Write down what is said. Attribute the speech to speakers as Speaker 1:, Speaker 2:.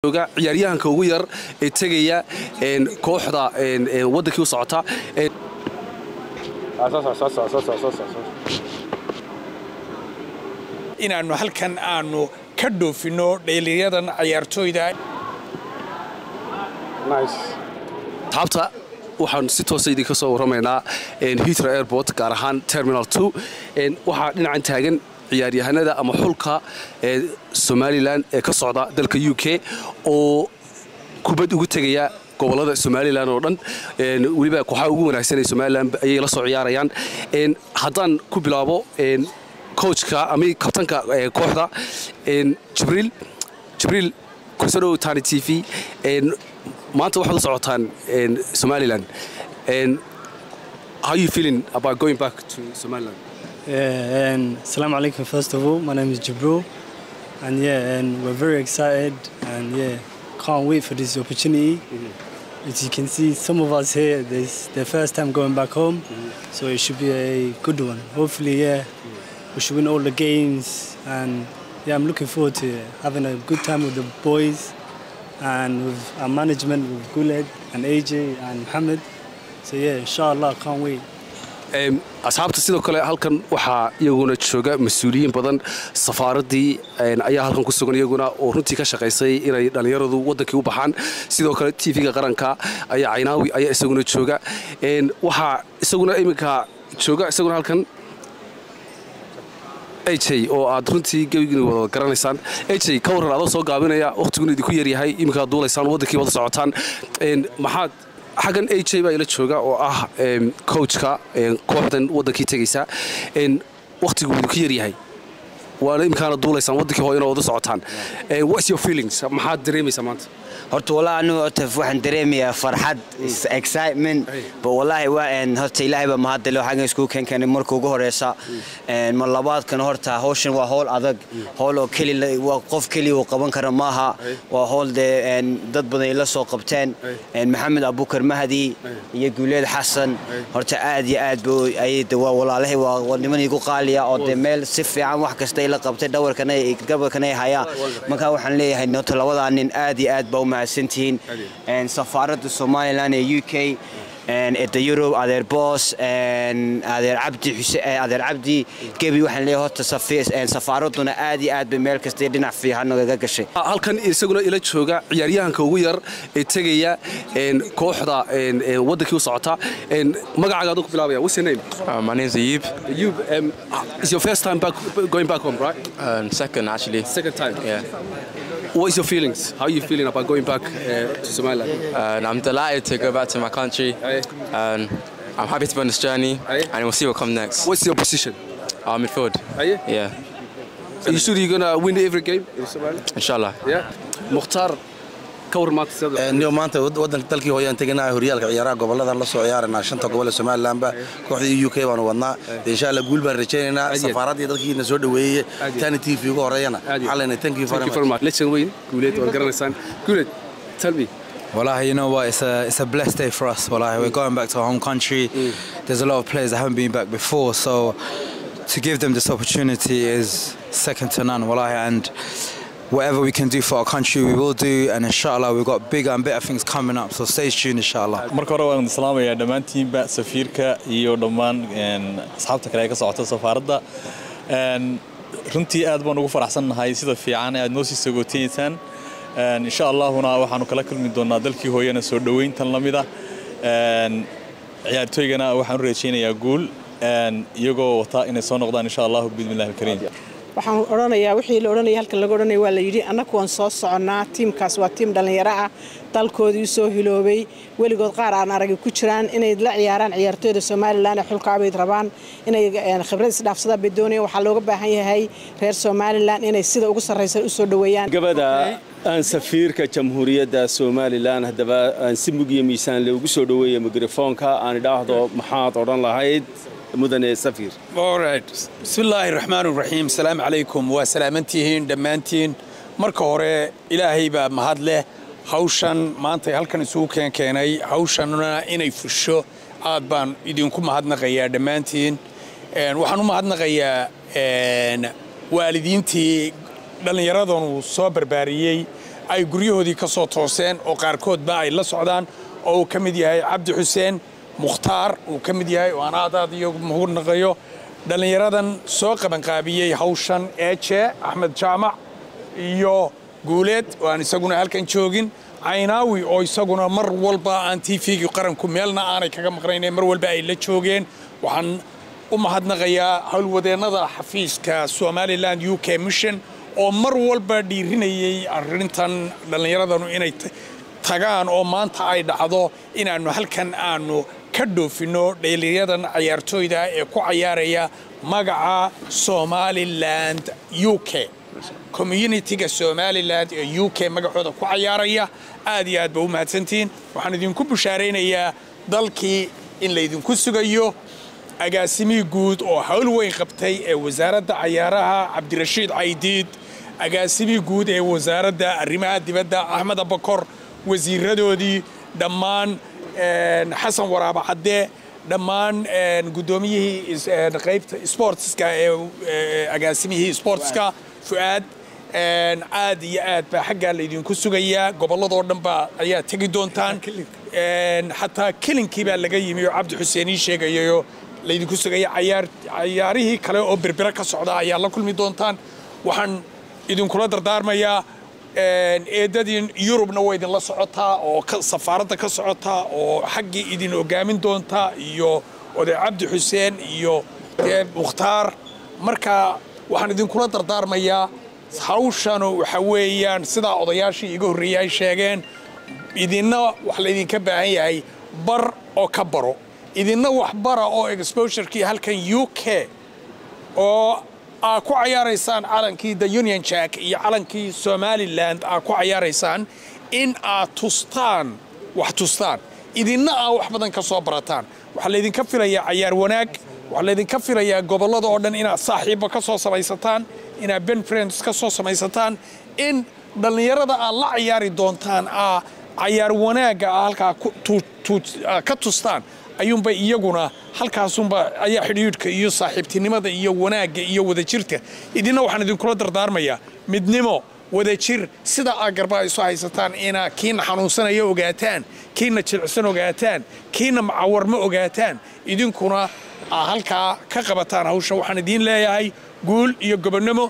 Speaker 1: jooga ciyaaryahanka ugu yar ee tegaya kooxda waddankii u socota
Speaker 2: inaannu halkan aanu ka dhoofinno dheeliyadan ciyaartooyda
Speaker 1: taabta waxaan si toosa idinka soo warramaynaa hitro airport gaar ahaan terminal waxaa dhinacan taagan ciyaaryahanada ama xulka somalilan ee ka socda dalka u k oo kubad ugu tegaya gobolada somalilan oo dhan weliba kooxaha ugu wanaagsan ee somalilan ayay la soo ciyaarayaan haddaan ku bilaabo coachka ama kabtanka kooxda jibriil jibriil kusodhow tani t v maanta waxaad u socotaan somalilan how you feeling about going back to somaliland
Speaker 3: Assalamu alaikum first of all my name is Jibril and yeah and we're very excited and yeah can't wait for this opportunity mm-hmm. as you can see some of us here this their first time going back home mm-hmm. so it should be a good one hopefully yeah mm-hmm. we should win all the games and yeah I'm looking forward to having a good time with the boys and with our management with Guled and AJ and Mohammed. So yeah, inshallah, can't wait.
Speaker 1: asxaabta sidoo kale halkan waxaa iyaguna jooga mas-uuliyiin badan safaaraddii ayaa halkan ku sugan iyaguna oo runtii ka shaqaysay inay dhallinyaradu waddankii u baxaan sidoo kale tv-ga qaranka ayaa caynaawi ayaa isaguna jooga waxaa isaguna iminka jooga isaguna halkan aj oo aad runtii gebigin wada garanaysaan aj ka warran adoo soo gaabinaya wakhtiguna idinku yaryahay iminkaad duulaysaan waddankii wada socotaan maxaad xaggan aj baa ila jooga oo ah coachka kooxdan waddankii tegaysa wakhtigu idinku yaryahay waana imikaana duulaysaan waddankii hooyana wada socotaan what's your feelings maxaad dareemaysaa maanta
Speaker 4: horta wallahi anigu horta waxaan dareemayaa farxad excitement ba wallahi waa horta ilaahay baa mahadale xaggan iskugu keenkeenay marka ugu horeysa ma labaadkan horta hawshan waa howl adag howl oo keli waa qof keliya uu qaban kara maaha waa howl dee dad badan ay la soo qabteen maxamed abukar mahdi iyo guuleed xasan horta aad iyo aad ba ayay waa walaalahay waa niman igu qaaliya oo dee meel si fiican wax kasta ay la qabtay dhawarkana gabarkana ay hayaan marka waxaan leeyahay horta labadaa nin aad iyo aad baa u mahadsantihiin safaaradda somalilan ee u k eda yurub adeer boos adeer cabdi adeer cabdi gebi waxaan leeyahay horta safaaraduna aad iyo aad bay meel kasta iyo dhinac fiican nagaga gashay
Speaker 1: halkan isaguna ila jooga ciyaaryahanka ugu yar ee tegaya kooxda waddankii u socota magacaaga aduu ku bilaabaya what's your name
Speaker 5: Uh, my name's Ayub.
Speaker 1: you um, it's your first time back going back home right
Speaker 5: Uh, second, actually.
Speaker 1: second time
Speaker 5: Yeah.
Speaker 1: what is your feelings how are you feeling about going back uh, to somaliland
Speaker 5: And I'm delighted to go back to my country.
Speaker 1: Aye.
Speaker 5: And I'm happy to be on this journey.
Speaker 1: Aye.
Speaker 5: And we'll see what comes next.
Speaker 1: what's your position
Speaker 5: Uh, midfield.
Speaker 1: are you
Speaker 5: Yeah.
Speaker 1: are you sure you're gonna win every game in somaliland
Speaker 5: Inshallah.
Speaker 1: yeah mukhtaar ka war maanta sida
Speaker 6: niyo maanta wadanka dalkii hooyaan teganahay horyaalka ciyaaraha gobolada la soo ciyaarana shanta gobol ee somalilandba kooxdii u k baanu wadnaa dee insha allah guul baan rajaynaynaa
Speaker 1: Aad iyo aad.
Speaker 6: safaaraddii dadkiina soo dhoweeyey
Speaker 1: Aad iyo
Speaker 6: tani t v uga horeeyana
Speaker 1: Aad iyo
Speaker 6: waxaa leenahay thank you
Speaker 1: thank
Speaker 6: very
Speaker 1: you very
Speaker 6: much
Speaker 1: much legend weyn guuleed waad garanaysaan guuleed tell me
Speaker 7: Wallahi, you know what? It's a it's a blessed day for us. Wallahi, we're going back to our home country. There's a lot of players that haven't been back before, so to give them this opportunity is second to none. Wallahi, and whatever we can do for our country, we will do. And inshallah, we've got bigger and better things coming up. So stay tuned, inshallah.
Speaker 8: marka hore waan islaamayaa dhammaantiinba safiirka iyo dhammaan een, asxaabta kale ee ka socota safaaradda Een, runtii aad baan ugu faraxsannahay sida fiican ee aad noo sii sagootineysaan Een, insha allahuna waxaanu kala kulmi doonaa dalkii hooyana soo dhoweyntan la mida Een, ciyaartooygana waxaan u rajaynayaa guul een, iyagoo wata inay soo noqdaan insha allahu bismillahi alkariim
Speaker 9: waxaan odhanayaa wixii la odhanaya halkan laga odhanaya waa la yidhi annagu waan soo soconnaa tiimkaas waa tiim dhallinyaro ah dalkoodii soo hiloobay weligood qaar aan aragi ku jiraan inay la ciyaaraan ciyaartooyda somalilan ee xulkaabayd rabaan inay eh, khibrad isdhaafsadaan bay doonayaan waxaa looga baahan yahay reer somalilan inay sida ugu sarraysa u soo dhoweeyaan
Speaker 10: gabadha aan safiirka jamhuuriyadda somalilan haddaba aan si mug iyo miisaan le ugu soo dhoweeya mikrofoonka aan idhaahdo maxaad odhan lahayd mudane safiir
Speaker 2: Alright. bismillaahi raxmaan raxiim asalaamu calaykum waa salaamantihiin dhammaantiin marka hore ilaahay baa mahad leh hawshan maanta halkan isugu keenkeenay hawshanna inay fusho aad baan idinku mahadnaqayaa dhammaantiin Een, waxaan u mahadnaqayaa een, waalidiintii dhallinyaradanu soo barbaariyey ay guryahoodii ka soo tooseen oo qaarkoodba ay la socdaan oo uu ka mid yahay cabdi xuseen mukhtaar uu ka mid yahay oo aan aad aad iyo mahadnaqayo dhallinyaradan soo qabanqaabiyey hawshan eeje axmed jaamac iyo guuleed oo aan isaguna halkan joogin caynaawi oo isaguna mar walba aan tvgii qaranku meelna aanay kaga maqnayn mar walba ay la joogeen waxaan u mahadnaqayaa howlwadeennada xafiiska somaliland u k mission oo mar walba dhiirinayay arrintan dhallinyaradanu inay tagaan oo maanta ay dhacdo inaannu halkan aanu ka dhoofinno dheeliyadan cayaartooyda ee ku cayaaraya magaca somaliland u k communitiga somalilan ee u k magacooda ku cayaaraya aad iyo aad ba u mahadsantihiin waxaan idinku bushaaraynayaa dalkii in laydinku sugayo agaasimihii guud oo hawl weyn qabtay ee wasaaradda cayaaraha cabdirashiid caydiid agaasimihii guud ee wasaaradda arrimaha dibadda axmed abakor wasiiradoodii dhammaan xasan waraaba cadde dhammaan guddoomiyihii qaybta sportska ee agaasimihii sportska fu'aad aad iyo aad baa xaggaa laydinku sugayaa gobolladoo dhan baa ayaa tegi doontaan xataa kelinkii baa laga yimi oo cabdi xuseen ii sheegayayo laydinku sugaya cayaarihii kale oo berbera ka socda ayaa la kulmi doontaan waxaan idinkula dardaarmayaa eedadii yurubna waa idinla socotaa oo safaaradda ka socotaa oo xaggii idin hogaamin doontaa iyo oday cabdi xuseen iyo mukhtaar marka waxaan idinkula dardaarmayaa hawshanu waxa weeyaan sidaa odayaashii iga horreeyey ay sheegeen idinna wax laydinka baahan yahay bar oo ka baro idinna wax bara oo exposurekii halkan u k oo aad ku cayaaraysaan calankii the union jack iyo calankii somaliland aad ku cayaaraysaan in aad tustaan wax tustaan idinna aad wax badan ka soo barataan waxaa laydinka filayaa cayaar wanaag waxaa laydinka filayaa gobollada oo dhan inaad saaxiibba ka soo samaysataan inaad ben friends ka soo samaysataan in dhallinyarada aad la cayaari doontaan aa cayaar wanaagga aa halkaa ka tustaan ayuunba iyaguna halkaasunba ayaa xidhiidhka iyo saaxiibtinimada iyo wanaagga iyo wadajirta idinna waxaan idinkula dardaarmayaa midnimo wadajir sida aad garbaa isu haysataan inaa kiina xanuunsanaya ogaataan kiina jilicsan ogaataan kiina macawarma ogaataan idinkuna aa halkaa ka qabataan hawsha waxaan idiin leeyahay guul iyo gobonnimo